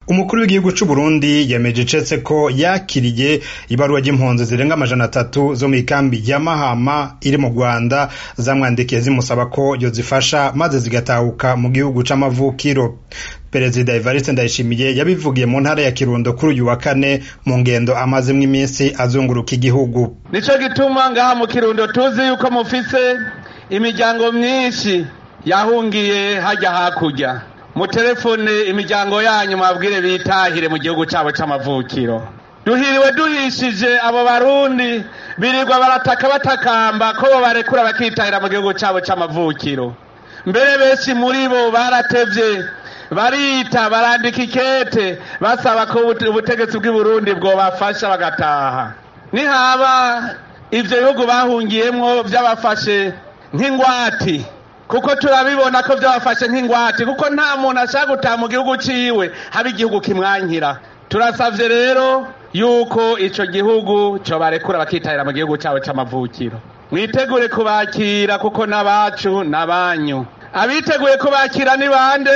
umukuru w'igihugu c'u Burundi yemeje icetse ko yakiriye ibaruwa ry'impunzi zirenga amajana atatu zo mw'ikambi ya Mahama iri mu Rwanda zamwandikiye zimusaba ko yozifasha maze zigatahuka mu gihugu c'amavukiro perezida Evariste Ndayishimiye yabivugiye mu ntara ya Kirundo kuri uyu wa kane mu ngendo amazemwo iminsi azunguruka igihugu nico gituma ngaha mu Kirundo tuzi yuko mufise imiryango myinshi yahungiye hajya hakurya mutelefone imiryango yanyu mabwire bitahire mu gihugu cyabo c'amavukiro duhiriwe duhishije abo barundi birirwa barataka batakamba ko bo barekura bakitahira mu gihugu cyabo c'amavukiro mbere benshi muri bo baratevye barita barandika ikete basaba ko ubutegetsi bw'i Burundi bwobafasha bagataha nihaba ivyo bihugu bahungiyemwo vyabafashe nk'ingwati kuko turabibona ko byabafashe nk'ingwate kuko nta muntu ashaka gutaha mu gihugu ciwe haba igihugu kimwankira turasavye rero yuko ico gihugu co barekura bakitahira mu gihugu cabo c'amavukiro mwitegure kubakira kuko n'abacu n'abanyu abiteguye kubakira ni bande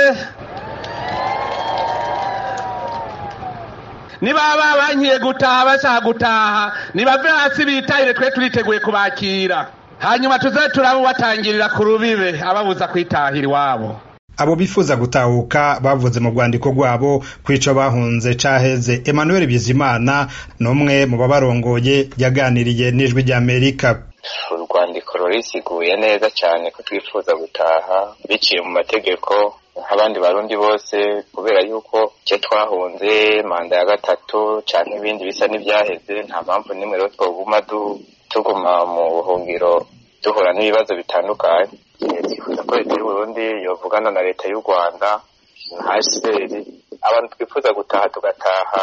nibaba bankiye gutaha bashaka gutaha nibave hasi bitahire twe turiteguye kubakira hanyuma tuze turabubatangirira ku rubibe ababuza kwitahira iwabo abo bifuza gutahuka bavuze mu rwandiko rwabo kw'ico bahunze caheze Emmanuel Bizimana n'umwe mu babarongoye yaganiriye n'ijwi ry'Amerika urwandiko rurisiguye neza cyane ko twifuza gutaha biciye mu mategeko nk'abandi barundi bose kubera yuko icyo twahunze manda ya gatatu canke ibindi bisa n'ivyaheze nta mpamvu n'imwe rero twoguma tuguma mu buhungiro duhura n'ibibazo bitandukanye twifuza ko leta y'uburundi yovugana na leta y'u rwanda na hcr abantu twifuza gutaha tugataha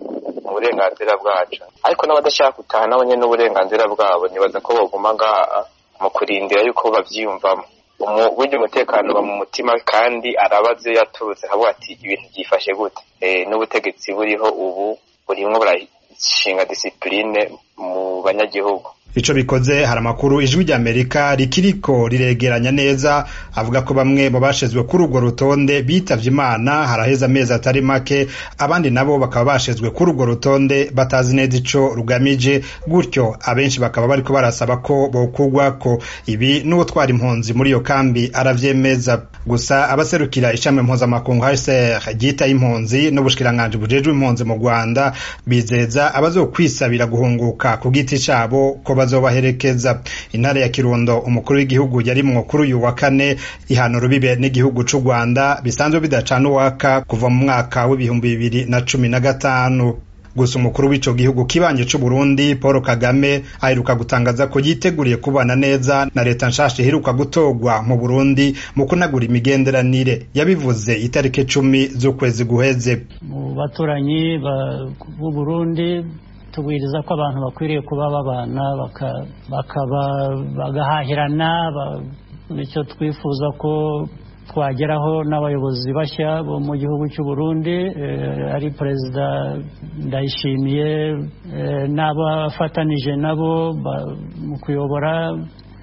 mu burenganzira bwacu ariko n'abadashaka gutaha nabo nyene n'uburenganzira bwabo nibaza ko boguma ngaha mu kurindira yuko bavyiyumvamo burya umutekano uba mu mutima kandi arabaze yaturutse havuga ati ibintu byifashe gute n'ubutegetsi buriho ubu burimwo burashinga disipurine mu banyagihugu ico bikoze hari amakuru ijwi ry'amerika rikiriko riregeranya neza avuga ko bamwe mu bashizwe kuri urwo rutonde bitavye imana haraheze amezi atari make abandi nabo bakaba bashizwe kuri urwo rutonde batazi neza ico rugamije gutyo abenshi bakaba bariko barasaba ko bokugwako ibi n'uwutwara impunzi muri iyo kambi aravyemeza gusa abaserukira ishami mpuzamakungu HCR ryitaye impunzi n'ubushikiranganji bujejwe impunzi mu Rwanda bizeza abazokwisabira guhunguka ku giti cabo ko bazobaherekeza intara ya Kirundo umukuru w'igihugu yarimwo kuri uyu wa kane ihana urubibe n'igihugu c'u Rwanda bisanzwe bidacana uwaka kuva mu mwaka w'ibihumbi bibiri na cumi na gatanu gusa umukuru w'ico gihugu kibanje c'u Burundi Paul Kagame aheruka gutangaza ko yiteguriye kubana neza na leta nshasha iheruka gutorwa mu Burundi mu kunagura imigenderanire yabivuze itariki cumi z'ukwezi guheze mu baturanyi b'u Burundi tubwiriza ko abantu bakwiriye kuba babana bakaba bagahahirana nicyo twifuza ko twageraho n'abayobozi bashya bo mu gihugu cy'u Burundi ari perezida ndayishimiye n'abafatanije nabo mu kuyobora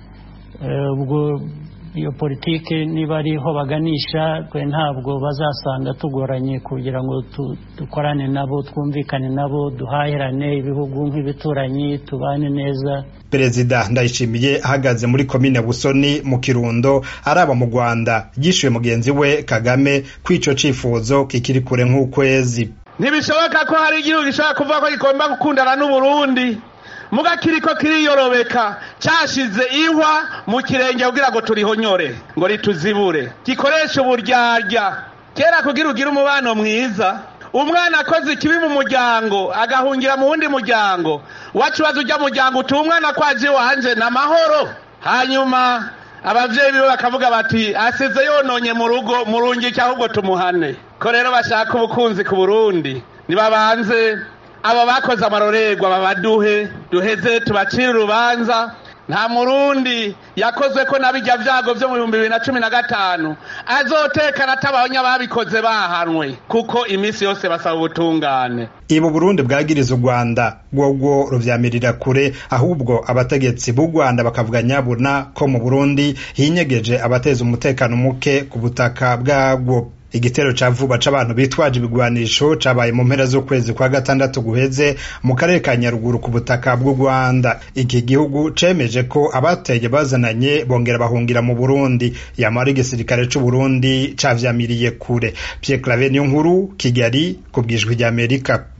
ubwo iyo politiki niba ariho baganisha twe ntabwo bazasanga tugoranye kugira ngo dukorane nabo twumvikane nabo duhahirane ibihugu nk'ibituranyi tubane neza perezida ndayishimiye ahagaze muri komine busoni mu kirundo araba mu rwanda yishyuye mugenzi we kagame ko ico cifuzo kikiri kure nk'ukwezi ntibishoboka ko hari igihugu gishobora kuvuga ko gigomba gukundana n'uburundi muga kiriko kiriyorobeka cashize ihwa mu kirenge kugira ngo turihonyore ngo rituzibure gikoresha uburyarya kera kugira ugire umubano mwiza umwana akoze ikibi mu muryango agahungira mu wundi muryango wacu baza ujya muryango uti umwana kwaje wanje na mahoro hanyuma abavyeyi biwe bakavuga bati asize yononye mu rugo murungike ahubwo tumuhane ko rero bashaka ubukunzi ku burundi nibabanze abo bakoze amarorerwa babaduhe duheze tubacire urubanza nta murundi yakozwe ko nabijya vyago vyo mu bihumbi bibiri na cumi na gatanu azotekana atabanya babikoze bahanwe kuko iminsi yose basaba ubutungane ibu burundi bwagiriza u rwanda bwobwo ruvyamirira kure ahubwo abategetsi b'u rwanda bakavuga nyabuna ko mu burundi hinyegeje abateza umutekano muke ku butaka bwabwo igitero ca vuba c'abantu bitwaje ibigwanisho cabaye mu mpera z'ukwezi kwa gatandatu guheze mu karere ka nyaruguru ku butaka bw'u rwanda iki gihugu cemeje ko abateye bazananye bongera bahungira mu burundi yamara igisirikare c'uburundi cavyamiriye kure pierre claver niyo nkuru kigali ku bwijwi ry'amerika